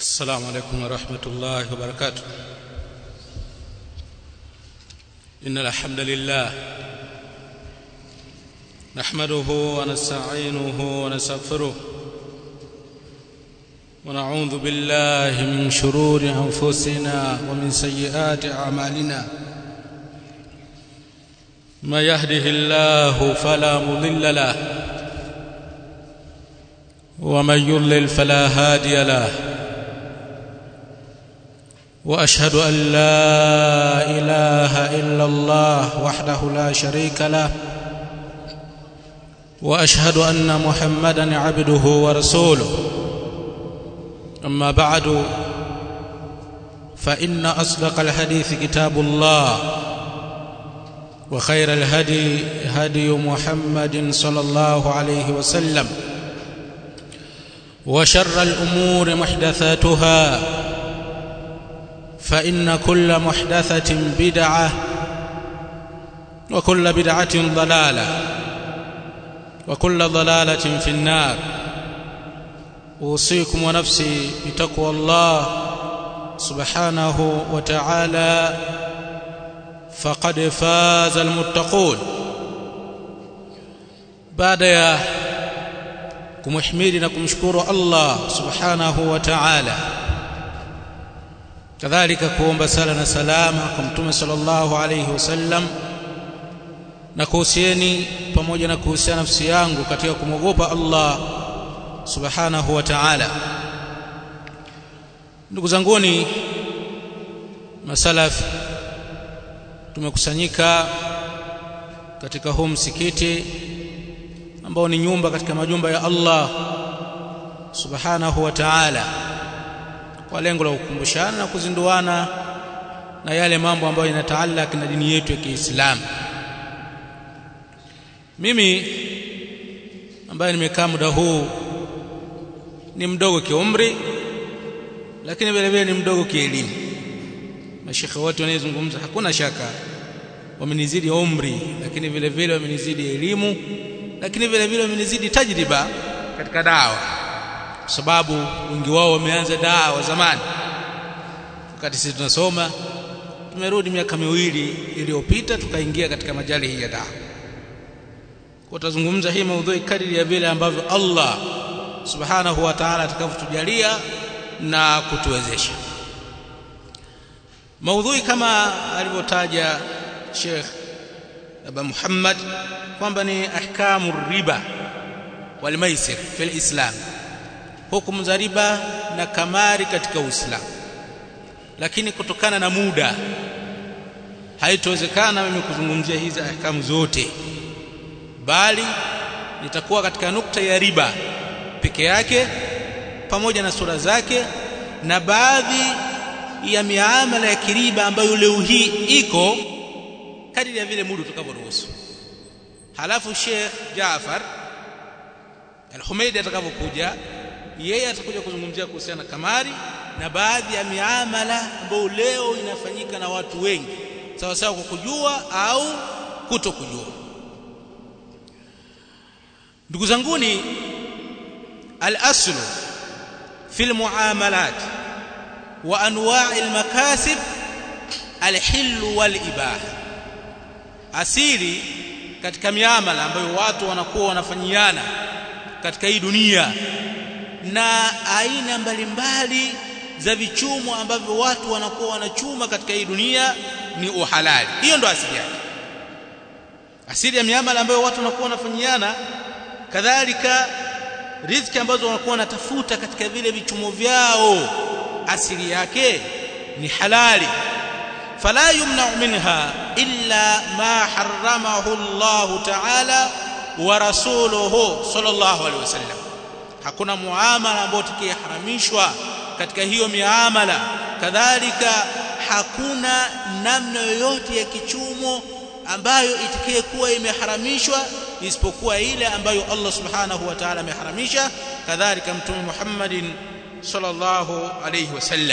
السلام عليكم ورحمة الله وبركاته إن الحمد لله نحمده ونستعينه ونستغفره ونعوذ بالله من شرور أنفسنا ومن سيئات أعمالنا ما يهده الله فلا مضل له ومن يضلل فلا هادي له واشهد ان لا اله الا الله وحده لا شريك له واشهد ان محمدا عبده ورسوله اما بعد فان اصدق الحديث كتاب الله وخير الهدي هدي محمد صلى الله عليه وسلم وشر الامور محدثاتها فان كل محدثه بدعه وكل بدعه ضلاله وكل ضلاله في النار اوصيكم ونفسي بتقوى الله سبحانه وتعالى فقد فاز المتقون بعد يا kumhimidi na kumshukuru Allah subhanahu wa ta'ala kadhalika kuomba sala na salama kwa mtume sallallahu alayhi wasallam na kuhusieni pamoja na kuhusiana nafsi yangu katika kumwogopa Allah subhanahu wa ta'ala ndugu zanguni masalaf tumekusanyika katika huu msikiti ambao ni nyumba katika majumba ya Allah subhanahu wa ta'ala kwa lengo la kukumbushana na kuzinduana na yale mambo ambayo yanataalaka na dini yetu ya Kiislamu mimi ambaye nimekaa muda huu ni mdogo kiumri lakini vile vile ni mdogo kielimu mashekhe wote wanayezungumza hakuna shaka wamenizidi umri lakini vile vile wamenizidi elimu lakini vile vile wamenizidi tajriba katika dawa kwa sababu wengi wao wameanza dawa zamani wakati sisi tunasoma tumerudi miaka miwili iliyopita tukaingia katika majali hii ya dawa kwa tutazungumza hii maudhui kadiri ya vile ambavyo Allah subhanahu wa ta'ala atakavyotujalia na kutuwezesha maudhui kama alivyotaja Sheikh Aba Muhammad kwamba ni ahkamu riba wal maisir fil Islam hukumu za riba na kamari katika Uislamu lakini kutokana na muda haitowezekana mimi kuzungumzia hizi ahkamu zote bali nitakuwa katika nukta ya riba peke yake pamoja na sura zake na baadhi ya miamala ya kiriba ambayo leo hii iko kadiri ya vile muda utakavyoruhusu halafu Sheikh Jaafar Al-Humaidi atakavyokuja yeye atakuja kuzungumzia kuhusiana na kamari na baadhi ya miamala ambayo leo inafanyika na watu wengi sawa sawa kwa kujua au kuto kujua ndugu zanguni al-aslu fi al-muamalat wa anwa' al-makasib al-hill wal-ibaha asili katika miamala ambayo watu wanakuwa wanafanyiana katika hii dunia na aina mbalimbali za vichumo ambavyo watu wanakuwa wanachuma katika hii dunia ni uhalali hiyo ndo asili yake asili ya miamala ambayo watu wanakuwa wanafanyiana kadhalika riziki ambazo wanakuwa wanatafuta katika vile vichumo vyao asili yake ni halali فلا يمنع منها إلا ما حرمه الله تعالى ورسوله صلى الله عليه وسلم hakuna muamala ambao tukiharamishwa katika hiyo miamala kadhalika hakuna namna yoyote ya kichumo ambayo itikie kuwa imeharamishwa isipokuwa ile ambayo Allah subhanahu wa ta'ala ameharamisha kadhalika mtume Muhammadin sallallahu alayhi wasallam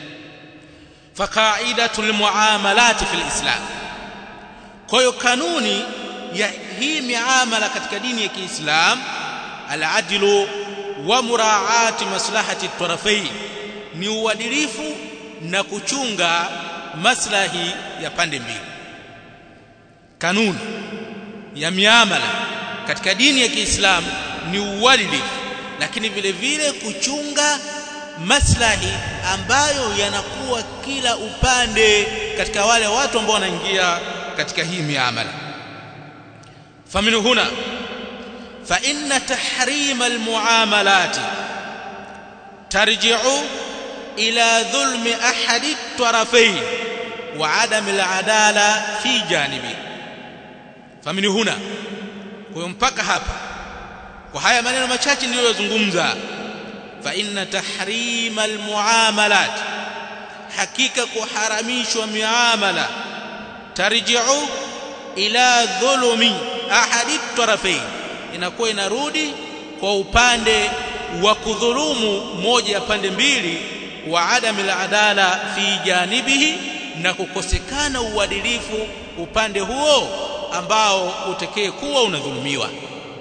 فقاعده المعاملات في الاسلام kwa hiyo kanuni ya hii miamala katika dini ya Kiislam al-adlu wa muraati maslahati tarafain ni uadilifu na kuchunga maslahi ya pande mbili kanuni ya miamala katika dini ya Kiislamu ni uadilifu lakini vile vile kuchunga maslahi ambayo yanakuwa kila upande katika wale watu ambao wanaingia katika hii miamala famin huna fa inna tahrima almuamalat tarji'u ila dhulmi ahadi tarafayn wa adam aladala fi janibi famin huna kwa mpaka hapa kwa haya maneno machache niliyozungumza fa inna tahrima almuamalat hakika kuharamishwa miamala tarji'u ila dhulumi ahadi tarafayn inakuwa inarudi kwa upande wa kudhulumu moja ya pande mbili wa adam aladala fi janibihi na kukosekana uadilifu upande huo ambao utekee kuwa unadhulumiwa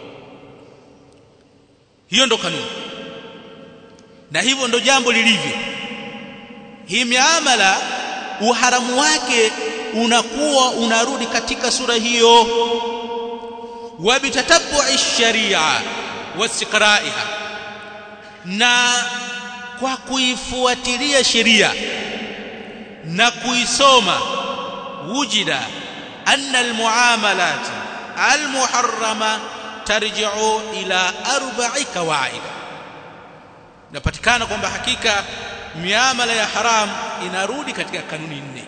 hiyo ndo kanuni na hivyo ndo jambo lilivyo hii miamala uharamu wake unakuwa unarudi katika sura hiyo wa bitatabu'i sharia wasiqra'iha na kwa kuifuatilia sheria na kuisoma wujida anna almuamalat almuharrama tarji'u ila arba'i kawaid napatikana kwamba hakika miamala ya haram inarudi katika kanuni nne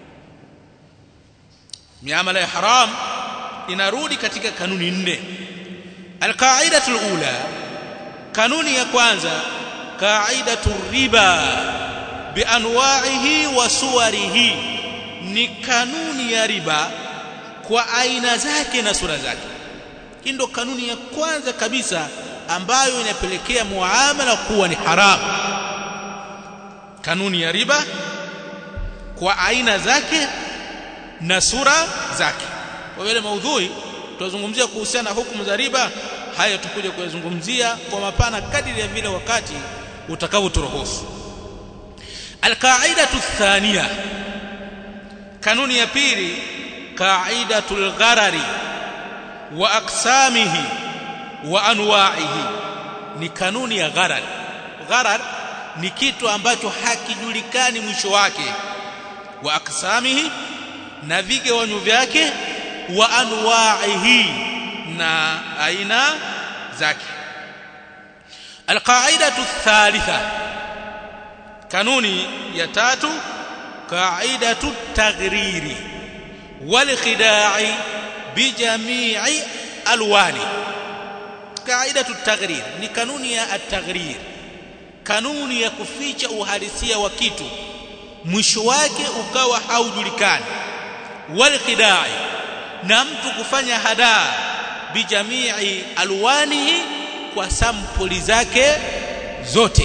miamala ya haram inarudi katika kanuni nne alqaidatu alula kanuni ya kwanza qaidatu riba bianwa'ihi wa suwarihi ni kanuni ya riba kwa aina zake na sura zake hii ndo kanuni ya kwanza kabisa ambayo inapelekea muamala kuwa ni haramu kanuni ya riba kwa aina zake na sura zake kwa vile maudhui tutazungumzia kuhusiana na hukumu za riba haya tukuja kuyazungumzia kwa mapana kadiri ya vile wakati utakavyoturuhusu alqaidatu thania kanuni ya pili qaidatul gharari wa aqsamihi wa anwa'ihi ni kanuni ya gharar gharar ni kitu ambacho hakijulikani mwisho wake wa aqsamihi na vigewanyo vyake wa anwa'ihi na aina zake alqaidatu thalitha kanuni ya tatu qaidatu taghriri wal khida'i bijami'i alwani qaidatu taghrir ni kanuni ya at-taghrir kanuni ya kuficha uhalisia wa kitu mwisho wake ukawa haujulikani wal khidai na mtu kufanya hadaa bijamii alwanihi kwa sampuli zake zote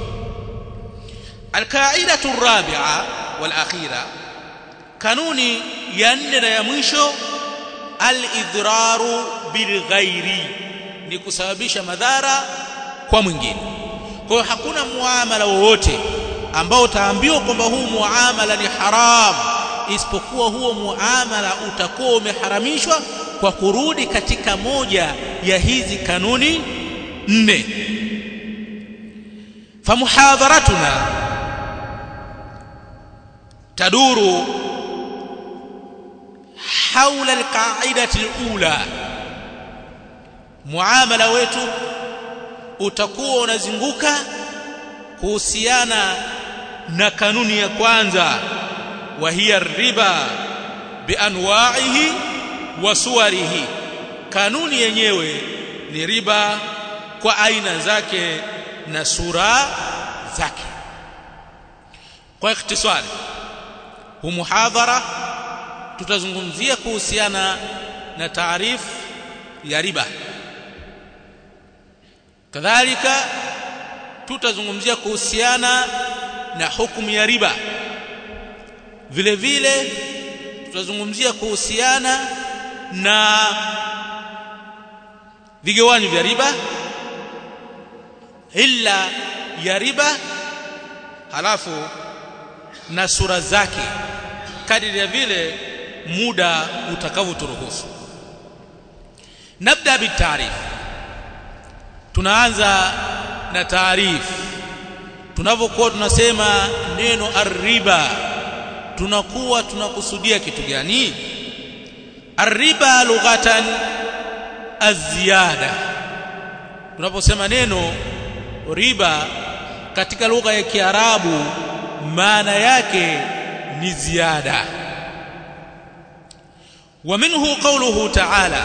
alqaidatu rabi'a wal akhira kanuni ya nne na ya mwisho al-idraru bil ghairi ni kusababisha madhara kwa mwingine kwa hiyo hakuna muamala wowote ambao utaambiwa kwamba huu muamala ni haram isipokuwa huo muamala utakuwa umeharamishwa kwa kurudi katika moja ya hizi kanuni nne famuhadharatuna taduru haula alqaidati alula muamala wetu utakuwa unazunguka kuhusiana na kanuni ya kwanza wa hiya riba bianwa'ihi wa suwarihi kanuni yenyewe ni riba kwa aina zake na sura zake kwa ikhtisari hu muhadhara tutazungumzia kuhusiana na taarifu ya riba kadhalika tutazungumzia kuhusiana na hukumu ya riba vile vile tutazungumzia kuhusiana na vigawanyo vya riba illa ya riba halafu na sura zake kadiri ya vile muda utakavyoturuhusu nabda bitaarif tunaanza na taarifu tunavyokuwa tunasema neno arriba tunakuwa tunakusudia kitu gani arriba lughatan aziyada tunaposema neno riba katika lugha ya Kiarabu maana yake ni ziada wa minhu qawluhu ta'ala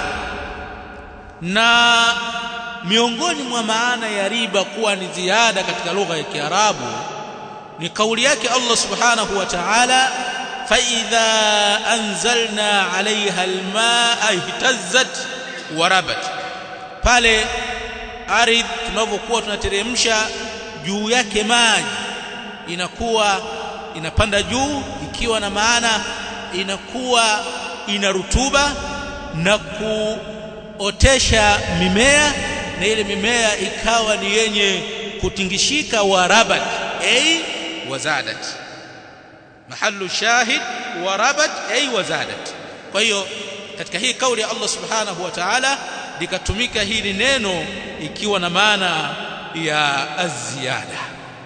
na miongoni mwa maana ya riba kuwa ni ziada katika lugha ya Kiarabu ni kauli yake Allah subhanahu wa ta'ala fa idha anzalna 'alayha al-ma'a ihtazzat wa rabat pale ardhi tunavyokuwa tunateremsha juu yake maji inakuwa inapanda juu ikiwa na maana inakuwa ina rutuba na kuotesha mimea na ile mimea ikawa ni yenye kutingishika warabat ay wazadat mahallu shahid warabat ay wazadat kwa hiyo katika hii kauli ya Allah subhanahu wa ta'ala likatumika hili neno ikiwa na maana ya aziada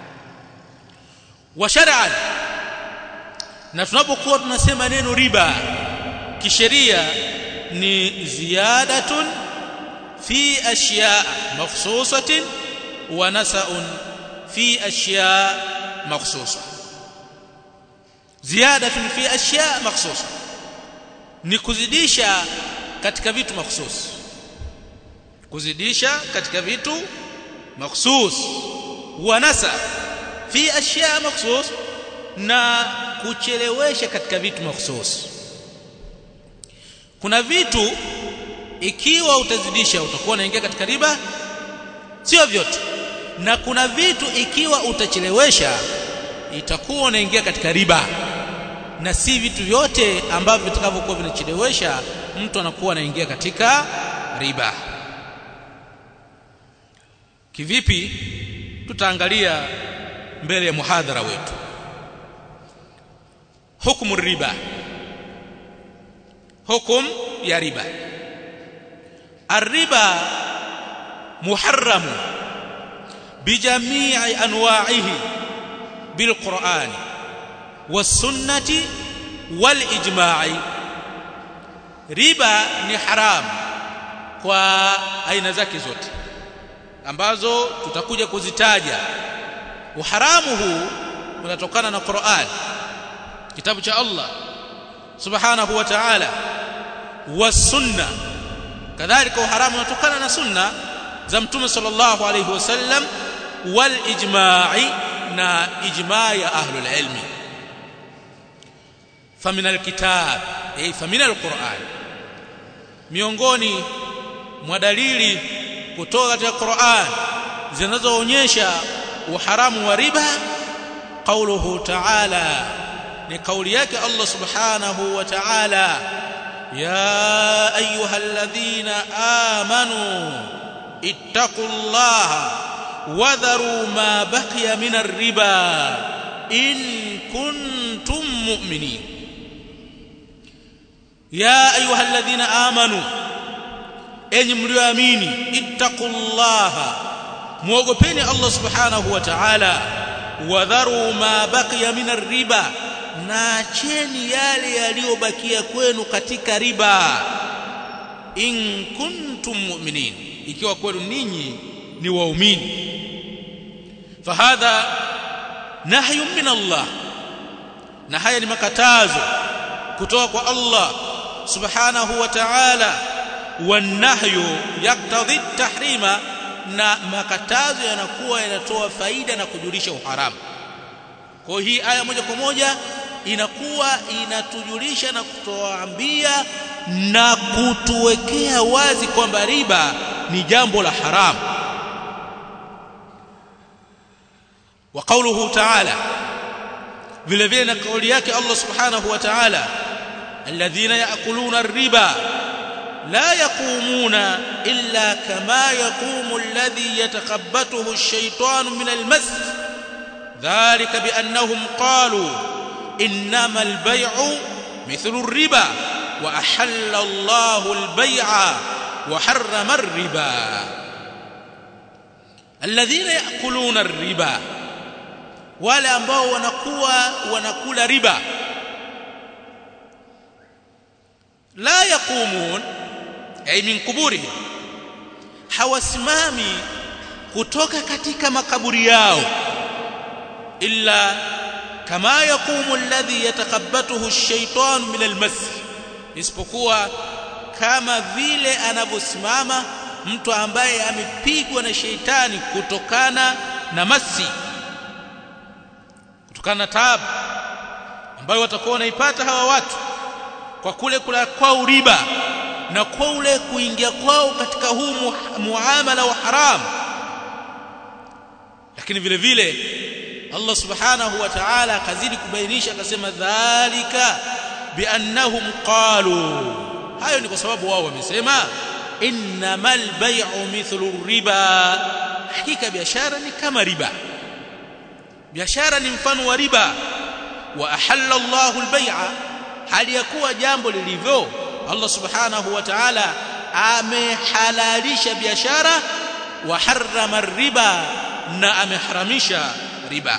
wa shar'an na tunapokuwa tunasema neno riba kisheria ni ziyadatun fi ashya makhsusatin wa nasa'un fi ashya makhsusa ziyadatun fi ashya makhsusa ni kuzidisha katika vitu makhsus kuzidisha katika vitu makhsus wa nasa fi ashya makhsus na kuchelewesha katika vitu makhsus kuna vitu ikiwa utazidisha utakuwa unaingia katika riba sio vyote na kuna vitu ikiwa utachelewesha itakuwa unaingia katika riba na si vitu vyote ambavyo vitakavyokuwa vinachelewesha mtu anakuwa anaingia katika riba kivipi tutaangalia mbele ya muhadhara wetu hukumu riba hukum ya riba الربا محرم بجميع انواعه بالقران والسنه والاجماع riba ni haram kwa aina zake zote ambazo tutakuja kuzitaja uharamu huu unatokana na Qur'an kitabu cha Allah subhanahu wa ta'ala was sunna kadhalika uharamu unatokana na sunna za mtume sallallahu alayhi wasallam wal ijma'i na ijma' ya ahlul ilmi famin alkitab ay famin alquran miongoni mwa dalili kutoka katika Qur'an zinazoonyesha uharamu wa riba qauluhu ta'ala ni kauli yake Allah subhanahu wa ta'ala يا ايها الذين امنوا اتقوا الله وذروا ما بقي من الربا ان كنتم مؤمنين يا ايها الذين امنوا enyi mlioamini ittaqullaha muogopeni Allah subhanahu wa ta'ala wadharu ma baqiya min ar-riba na acheni yale yaliyobakia kwenu katika riba in kuntum mu'minin ikiwa kwenu ninyi ni waumini fahadha nahyun min Allah na haya ni makatazo kutoka kwa Allah subhanahu wa ta'ala wanahyu yaktadhi tahrima na makatazo yanakuwa yanatoa faida na kujulisha uharamu kwa hii aya moja kwa moja inakuwa inatujulisha na kutoambia na kutuwekea wazi kwamba riba ni jambo la haramu wa kauluhu ta'ala vile vile na kauli yake Allah subhanahu wa ta'ala alladhina ya'kuluna ar-riba la yaqumuna illa kama yaqumu alladhi yatakabbathu ash-shaytanu min al-mas dhalika biannahum qalu innama albay'u mithlu ar-riba wa ahalla Allahu al-bay'a wa harrama ar-riba alladhina ya'kuluna ar-riba wale ambao wanakuwa wanakula riba la yaqumun ay min kuburihim hawasimami kutoka katika makaburi yao illa kama yaqumu alladhi yatakabbathu ash-shaytan min al-mas isipokuwa kama vile anavyosimama mtu ambaye amepigwa na sheitani kutokana na masi kutokana na taabu ambayo watakuwa wanaipata hawa watu kwa kule kula kwao riba na kwa ule kuingia kwao katika huu muamala wa haramu lakini vile vile Allah subhanahu wa ta'ala akazidi kubainisha akasema dhalika biannahum qalu hayo ni kwa sababu wao wamesema innamal bay'u mithlu riba hakika biashara ni kama riba biashara ni mfano wa riba wa ahalla Allahu al-bay'a hali ya kuwa jambo lilivyo Allah subhanahu wa ta'ala amehalalisha biashara wa harrama riba na ameharamisha riba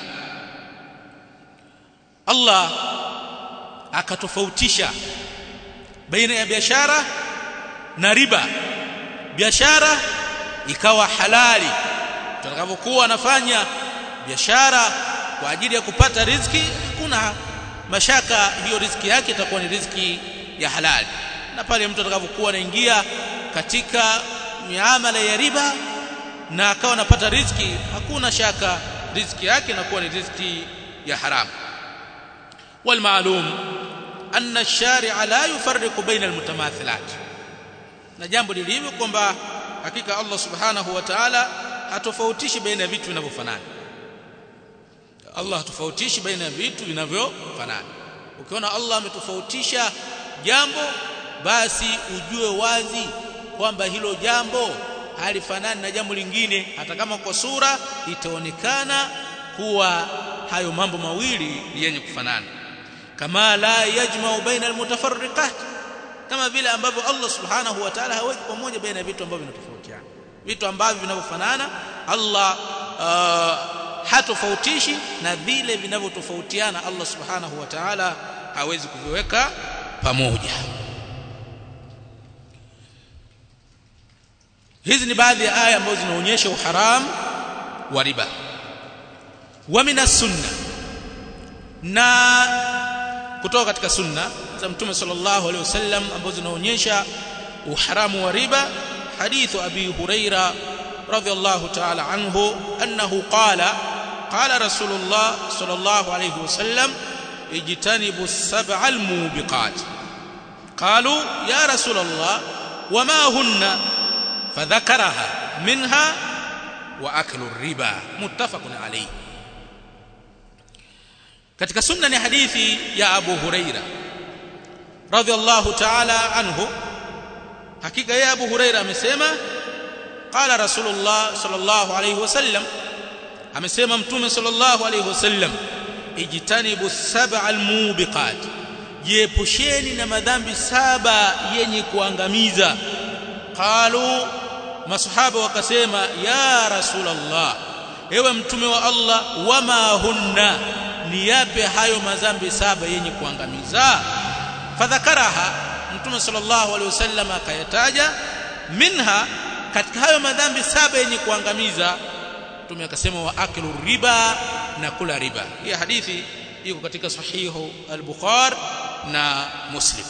Allah akatofautisha baina ya biashara na riba biashara ikawa halali tutakapokuwa anafanya biashara kwa ajili ya kupata riziki hakuna mashaka hiyo riziki yake itakuwa ni riziki ya halali na pale mtu atakapokuwa anaingia katika miamala ya riba na akawa anapata riziki hakuna shaka riziki yake inakuwa ni riziki ya haramu والمعلوم أن الشارع لا يفرق بين المتماثلات na jambo lilivyo kwamba hakika Allah subhanahu wa ta'ala hatofautishi baina ya vitu vinavyofanana Allah hatofautishi baina ya vitu vinavyofanana ukiona Allah ametofautisha jambo basi ujue wazi kwamba hilo jambo halifanani na jambo lingine hata kama kwa sura itaonekana kuwa hayo mambo mawili yenye kufanana kama la yajma'u baina almutafarriqat kama vile ambavyo Allah subhanahu wa ta'ala haweki pamoja baina ya vitu ambavyo vinatofautiana vitu ambavyo vinavyofanana Allah uh, hatofautishi na vile vinavyotofautiana Allah subhanahu wa ta'ala hawezi kuviweka pamoja hizi ni baadhi ya aya ambazo zinaonyesha uharam wa riba wa minas sunna na kutoka katika sunna za mtume sallallahu alaihi wasallam ambazo zinaonyesha uharamu wa riba hadithu abi huraira radhiyallahu ta'ala anhu annahu qala qala rasulullah sallallahu alaihi wasallam ijtanibu as-sab'a al-mubiqat qalu ya rasulullah wama hunna fadhakaraha minha wa aklu riba muttafaqun alayhi katika sunna ni hadithi ya Abu Huraira radhiallahu ta'ala anhu hakika ya Abu Huraira amesema qala rasulullah sallallahu alayhi wasallam amesema mtume sallallahu alayhi wasallam ijtanibu sab'a almubiqat jiepusheni na madhambi saba yenye kuangamiza qalu masahaba wakasema ya rasulullah ewe mtume wa Allah wama hunna ni yape hayo madhambi saba yenye kuangamiza fadhakaraha mtume sallallahu alaihi wasallam akayataja minha katika hayo madhambi saba yenye kuangamiza mtume akasema wa aklu riba na kula riba hii hadithi iko katika sahihu al-bukhari na muslim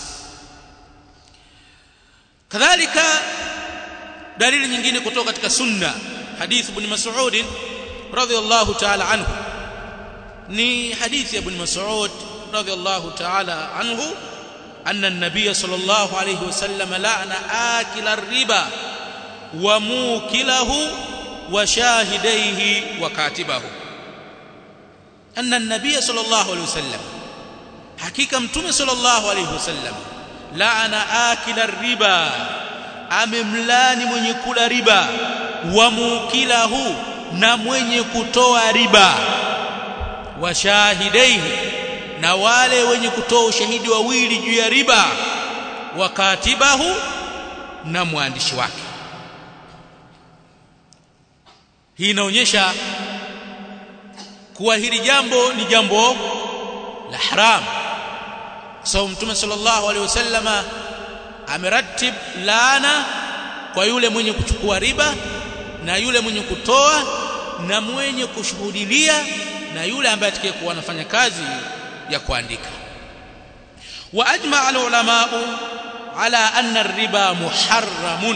kadhalika dalili nyingine kutoka katika sunna hadith ibn mas'ud radhiyallahu ta'ala anhu ni hadithi ya ibn mas'ud radhiyallahu ta'ala anhu anna an-nabiy sallallahu alayhi wasallam la'ana akila ar-riba wa mukilahu wa shahidaihi wa katibahu anna an-nabiy sallallahu alayhi wasallam hakika mtume sallallahu alayhi wasallam la'ana akila ar-riba amemlani mwenye kula riba wa mukilahu na mwenye kutoa riba wa shahidaihi na wale wenye kutoa ushahidi wawili juu ya riba wa katibahu na mwandishi wake hii inaonyesha kuwa hili jambo ni jambo la haram sababu so, mtume sallallahu alaihi wasallama ameratib laana kwa yule mwenye kuchukua riba na yule mwenye kutoa na mwenye kushuhudilia na yule ambaye atakayekuwa anafanya kazi ya kuandika wa ajma al ulama ala anna ar-riba muharramun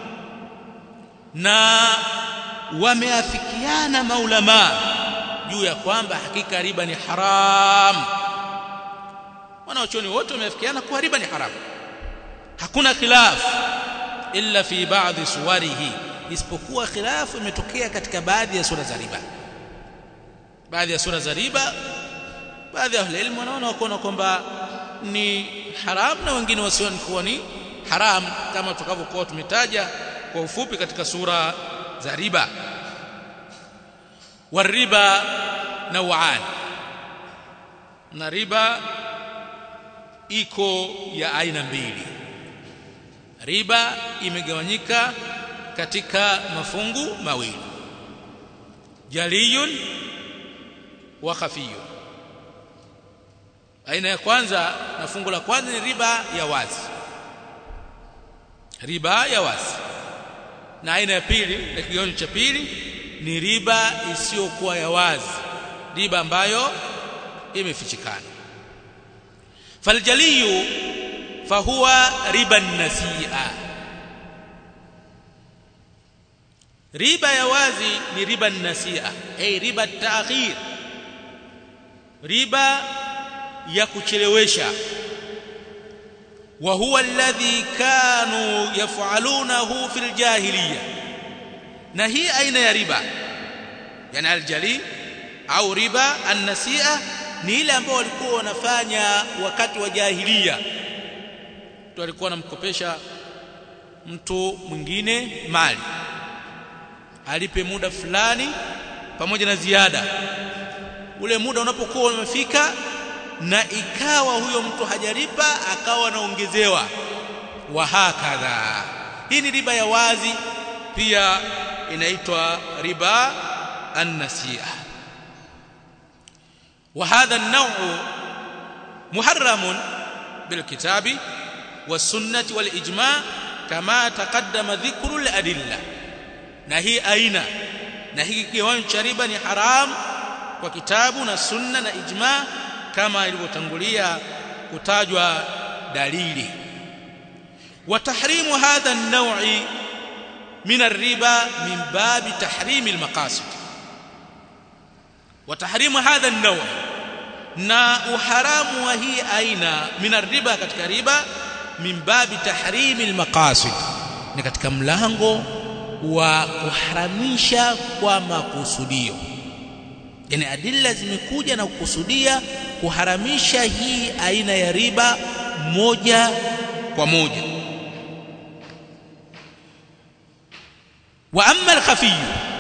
na wameafikiana maulama juu ya kwamba hakika riba ni haram wanaochoni wote wameafikiana kuwa riba ni haram hakuna khilaf illa fi ba'dhi suwarihi isipokuwa khilafu imetokea katika baadhi ya sura za riba baadhi ya sura za riba baadhi ya ilmu wanaona wakaona kwamba ni haram na wengine wasioni kuwa ni haram kama tukavyokuwa tumetaja kwa ufupi katika sura za riba wariba nawaan na riba iko ya aina mbili riba imegawanyika katika mafungu mawili jaliyun wa khafiyun aina ya kwanza na fungu la kwanza ni riba ya wazi riba ya wazi na aina ya pili na kigawanyo cha pili ni riba isiyokuwa ya wazi riba ambayo imefichikana faljaliyu fahuwa riba nasia riba ya wazi ni riba nasia ay riba ta'khir riba ya kuchelewesha wa huwa alladhi kanu yaf'alunahu fil jahiliya na hii aina ya riba yani aljali au riba an-nasia ni ile ambayo walikuwa wanafanya wakati wa jahiliya mtu alikuwa anamkopesha mtu mwingine mali alipe muda fulani pamoja na ziada ule muda unapokuwa umefika na ikawa huyo mtu hajalipa akawa anaongezewa wa hakadha hii ni riba ya wazi pia inaitwa riba an-nasi'a wa hadha an-naw'u muharramun bil kitabi was sunnati wal ijma' kama taqaddama dhikru al-adilla na hii aina na hiki kiwango cha riba ni haram kwa kitabu na sunna na ijma kama ilivyotangulia kutajwa dalili wa tahrimu hadha an-naw'i min ar-riba min babi tahrim al-maqasid wa tahrimu hadha an-naw' na uharamu wa hii aina min ar-riba katika riba min babi tahrim al-maqasid ni katika mlango wa kuharamisha kwa makusudio yani adilla zimekuja na kukusudia kuharamisha hii aina ya riba moja kwa moja wa amma al-khafi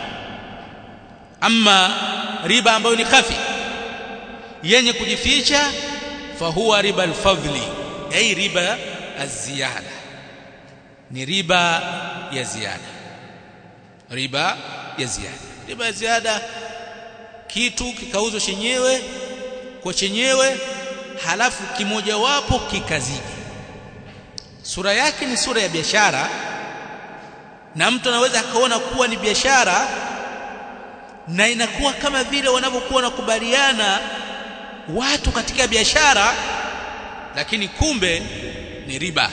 amma riba ambayo ni khafi yenye kujificha fahuwa riba al-fadli ay riba az-ziyada ni riba ya ziada riba ya ziada riba ya ziada kitu kikauzwa chenyewe kwa chenyewe halafu kimojawapo kikazidi sura yake ni sura ya biashara na mtu anaweza akaona kuwa ni biashara na inakuwa kama vile wanavyokuwa wanakubaliana watu katika biashara lakini kumbe ni riba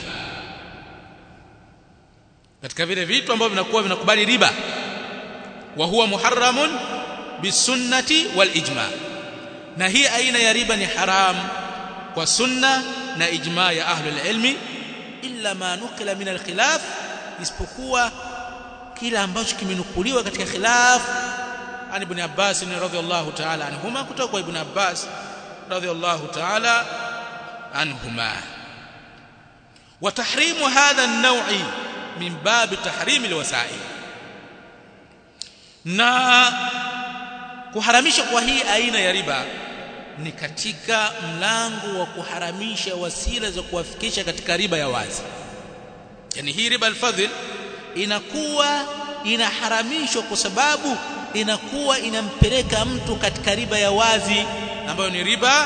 katika vile vitu ambavyo vinakuwa vinakubali riba wa huwa muharramun bisunnati wal ijma na hii aina ya riba ni haram kwa sunna na ijma ya ahlul ilmi illa ma nukila min alkhilaf isipokuwa kila ambacho kimenukuliwa katika khilaf an ibn Abbas radhiyallahu ta'ala anhuma kutoka kwa ibn Abbas radhiyallahu ta'ala anhuma wa tahrimu hadha an-naw'i min bab tahrim alwasail na kuharamisha kwa hii aina ya riba ni katika mlango wa kuharamisha wasila za kuwafikisha katika riba ya wazi yani hii riba alfadhil inakuwa inaharamishwa kwa sababu inakuwa inampeleka mtu katika riba ya wazi ambayo ni riba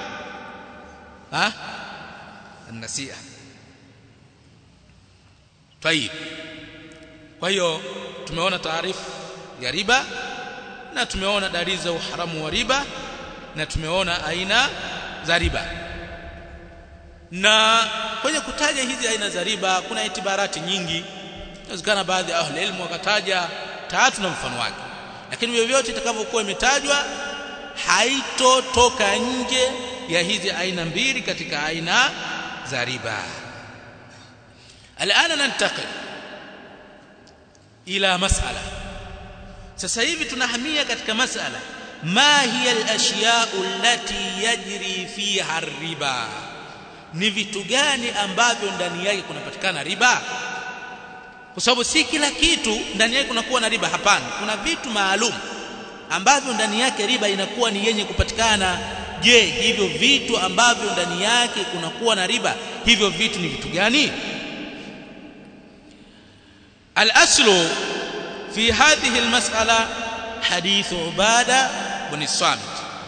ha an-nasi'a tayib kwa hiyo tumeona taarifu ya riba na tumeona dalili za uharamu wa riba na tumeona aina za riba na kwenye kutaja hizi aina za riba kuna itibarati nyingi inawezekana baadhi ya ahli ilmu wakataja tatu na mfano wake lakini vyovyote itakavyokuwa imetajwa haitotoka nje ya hizi aina mbili katika aina za riba الان ننتقل ila masala sasa hivi tunahamia katika masala ma hiya al-ashya'u allati yajri fiha riba ni vitu gani ambavyo ndani yake kunapatikana riba kwa sababu si kila kitu ndani yake kunakuwa na riba hapana kuna vitu maalum ambavyo ndani yake riba inakuwa ni yenye kupatikana je hivyo vitu ambavyo ndani yake kunakuwa na riba hivyo vitu ni vitu gani الأصل في هذه المسألة حديث عبادة بن الصامت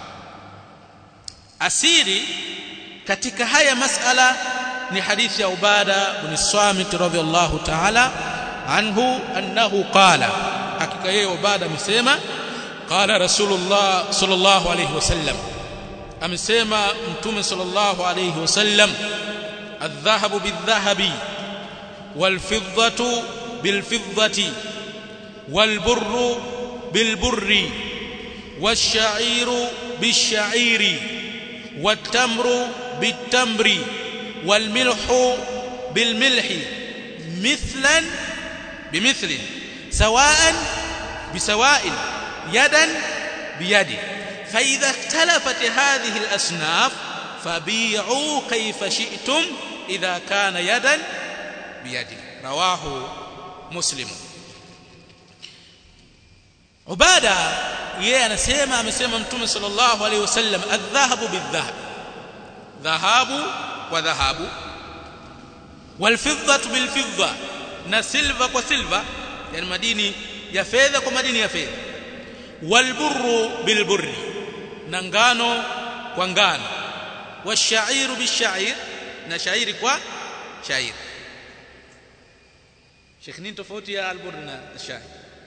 أسيري katika haya masala ni hadithi ya Ubada bin Samit radhiyallahu ta'ala anhu annahu qala hakika yeye Ubada amesema qala Rasulullah sallallahu alayhi wasallam amesema mtume sallallahu alayhi wasallam adh-dhahabu bidh-dhahabi wal-fiddatu بالفضة والبر بالبر والشعير بالشعير والتمر بالتمر والملح بالملح مثلا بمثل سواء بسواء يدا بيد فإذا اختلفت هذه الأصناف فبيعوا كيف شئتم إذا كان يدا بيد رواه muslim ubada yeye anasema amesema mtume sallallahu alaihi wasallam adh-dhahabu bidh-dhahab dhahabu kwa dhahabu wal-fiddatu bil-fidda na silva kwa silva yani madini ya fedha kwa madini ya fedha wal-burru bil-burri na ngano kwa ngano wash-sha'iru bish-sha'ir na shairi kwa shairi Sheikh nini tofauti ya albur na shai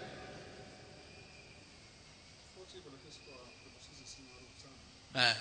eh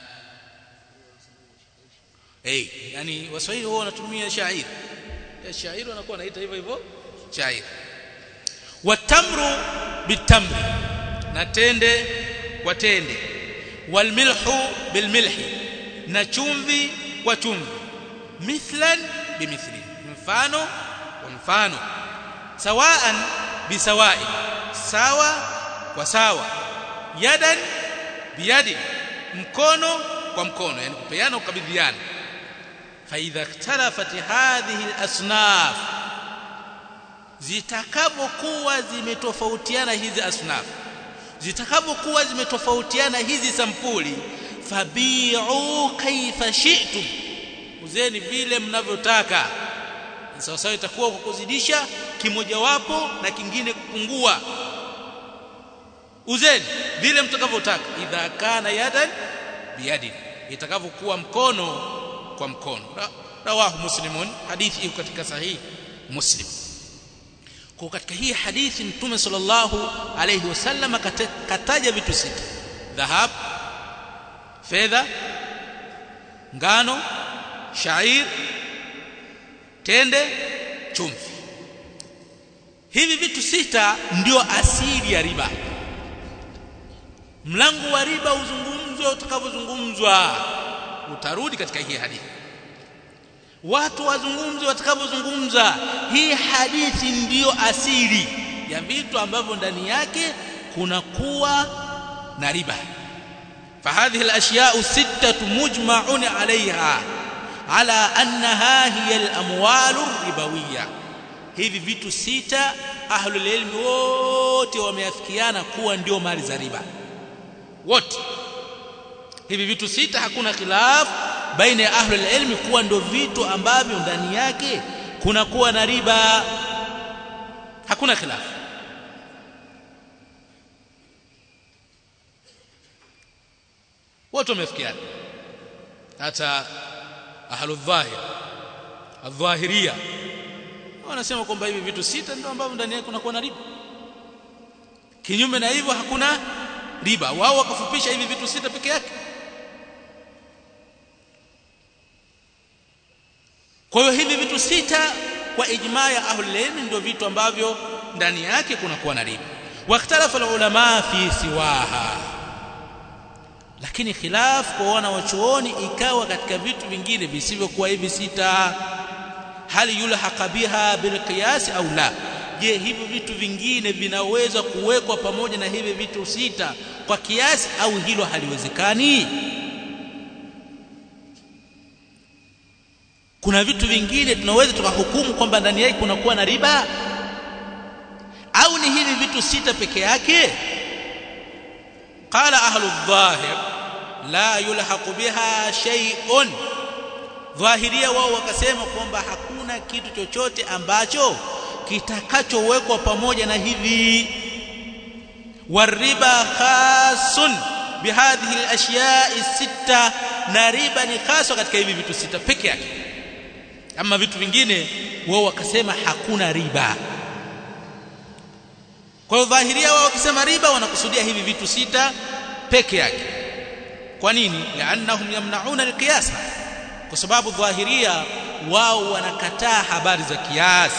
hey, yani waswahili wao wanatumia shairi ya shairi wanakuwa wanaita hivyo hivyo shairi watamru bitamri na tende kwa tende walmilhu bilmilhi na chumvi kwa chumvi mithlan bimithli mfano wa mfano sawaan bisawai sawa kwa sawa yadan biyadi mkono kwa mkono yani kupeana ukabidhiana fa idha ikhtalafat hadhihi al-asnaf zitakapokuwa zimetofautiana hizi asnaf zitakapokuwa zimetofautiana hizi sampuli fabi'u kaifa shi'tum uzeni vile mnavyotaka sawa sawa itakuwa kwa kuzidisha kimojawapo na kingine kupungua uzeni vile mtakavyotaka idha kana yadan biyadi itakavyokuwa mkono kwa mkono rawahu muslimun hadithi iko katika sahihi muslim kwa katika hii hadithi mtume sallallahu alayhi wasallam kataja vitu sita dhahab fedha ngano shair tende chumvi hivi vitu sita ndio asili ya riba mlango wa riba uzungumzwe utakavyozungumzwa utarudi katika hii hadithi watu wazungumze watakavyozungumza hii hadithi ndiyo asili ya vitu ambavyo ndani yake kunakuwa na riba فهذه الاشياء السته مجمع عليها على انها هي الاموال الربويه hivi vitu sita ahlul ilmi wote wameafikiana kuwa ndio mali za riba wote hivi vitu sita hakuna khilaf baina ya ahlul ilmi kuwa ndio vitu ambavyo ndani yake kuna kuwa na riba hakuna khilaf wote wamefikiana hata ahlu dhahir adhahiria wanasema kwamba hivi vitu sita ndio ambavyo ndani yake kunakuwa na riba kinyume na hivyo hakuna riba wao wakafupisha hivi vitu sita peke yake kwa hiyo hivi vitu sita kwa ijmaa ya ahlul ilm ndio vitu ambavyo ndani yake kunakuwa na riba wakhtalafa ulama fi siwaha lakini khilaf kwa wana wachuoni ikawa katika vitu vingine visivyokuwa hivi sita hali yulhaqa biha bilqiyas au la je hivi vitu vingine vinaweza kuwekwa pamoja na hivi vitu sita kwa kiasi au hilo haliwezekani kuna vitu vingine tunaweza tukahukumu kwamba ndani yake kunakuwa na riba au ni hivi vitu sita peke yake qala ahlu dhahir la yulhaqu biha shay'un dhahiria wao wakasema kwamba hakuna kitu chochote ambacho kitakachowekwa pamoja na hivi wariba khasun bihadhihi alashya'i sita na riba ni khaswa katika hivi vitu sita peke yake ama vitu vingine wao wakasema hakuna riba kwa hiyo dhahiria wao wakisema riba wanakusudia hivi vitu sita peke yake kwa nini liannahum yamnauna alqiyas kwa sababu dhahiria wao wanakataa habari za kiasi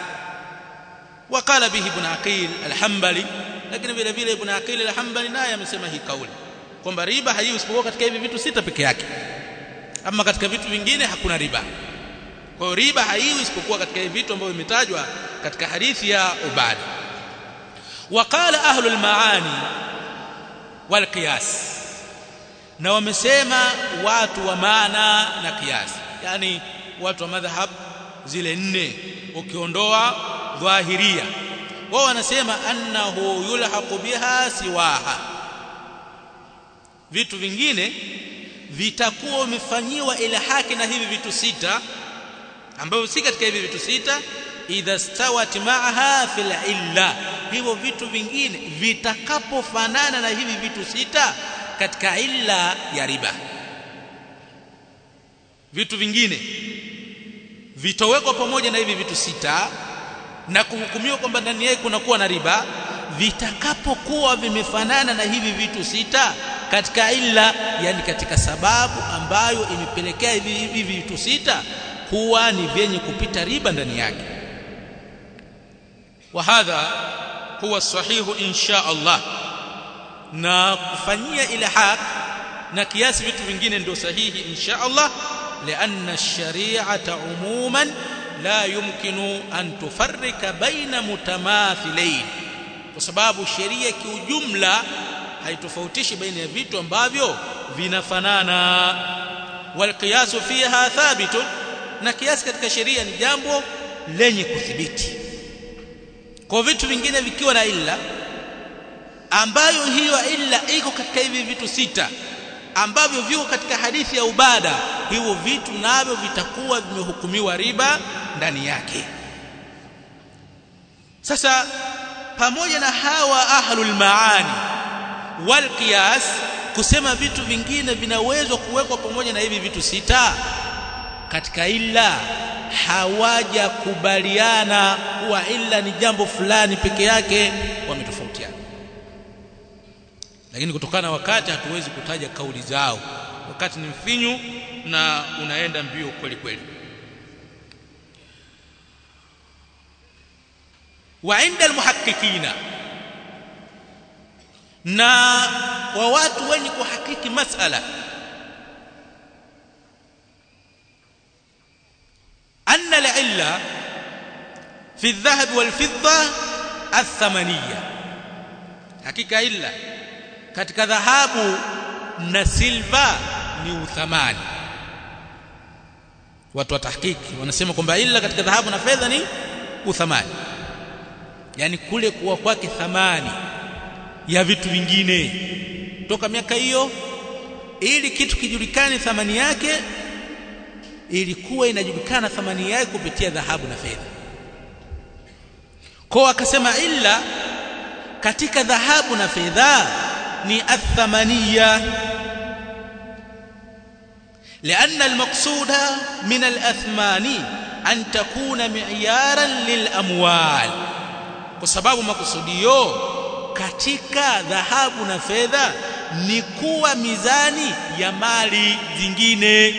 وقال به ابن عقيل الحنبلي lakini vile vile ibn Aqil al-Hanbali naye amesema hii kauli kwamba riba haiwi isipokuwa katika hivi vitu sita peke yake ama katika vitu vingine hakuna riba kwa hiyo riba haiwi isipokuwa katika hivi vitu ambavyo vimetajwa katika hadithi ya Ubad waqala ahlu al-maani wal qiyas na wamesema watu wa maana na qiyas yani watu wa madhhab zile nne ukiondoa dhahiria wao wanasema annahu yulhaqu biha siwaha vitu vingine vitakuwa vimefanyiwa ila haki na hivi vitu sita ambavyo si katika hivi vitu sita idha stawat ma'aha fil illa hivyo vitu vingine vitakapofanana na hivi vitu sita katika illa ya riba vitu vingine vitowekwa pamoja na hivi vitu sita na kuhukumiwa kwamba ndani yake kunakuwa na riba vitakapokuwa vimefanana na hivi vitu sita katika illa yani katika sababu ambayo imepelekea hivi hivi vitu sita kuwa ni vyenye kupita riba ndani yake wa hadha huwa sahihu insha Allah na kufanyia ilhaq na kiasi vitu vingine ndio sahihi insha Allah لأن الشريعة عموما لا يمكن أن تفرق بين متماثلين kwa sababu sheria kiujumla haitofautishi baina ya vitu ambavyo vinafanana wal qiyasu fiha thabitun na kiasi katika sheria ni jambo lenye kuthibiti kwa vitu vingine vikiwa na illa ambayo hiyo illa iko katika hivi vitu sita ambavyo viko katika hadithi ya ubada hivyo vitu navyo vitakuwa vimehukumiwa riba ndani yake sasa pamoja na hawa ahlul maani wal qiyas kusema vitu vingine vinaweza kuwekwa pamoja na hivi vitu sita katika illa hawajakubaliana kuwa illa ni jambo fulani peke yake wametofautiana lakini kutokana na wakati hatuwezi kutaja kauli zao wakati ni mfinyu na unaenda mbio kweli kweli wa inda almuhakkikina na wa watu wenye kuhakiki masala anna al-illa fi adh-dhahab wal-fidda ath-thamaniyya hakika illa katika dhahabu na silva ni uthamani watu wa tahkiki wanasema kwamba illa katika dhahabu na fedha ni uthamani yani kule kuwa kwake thamani ya vitu vingine toka miaka hiyo ili kitu kijulikane thamani yake ilikuwa inajulikana thamani yake kupitia dhahabu na fedha kwa akasema illa katika dhahabu na fedha ni athamaniya لأن المقصود من الأثمان أن تكون معيارا للأموال وسبب مقصوديو katika dhahabu na fedha ni kuwa mizani ya mali zingine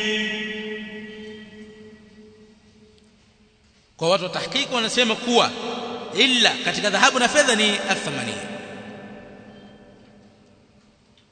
kwa watu wa tahqiq wanasema kuwa illa katika dhahabu na fedha ni athamania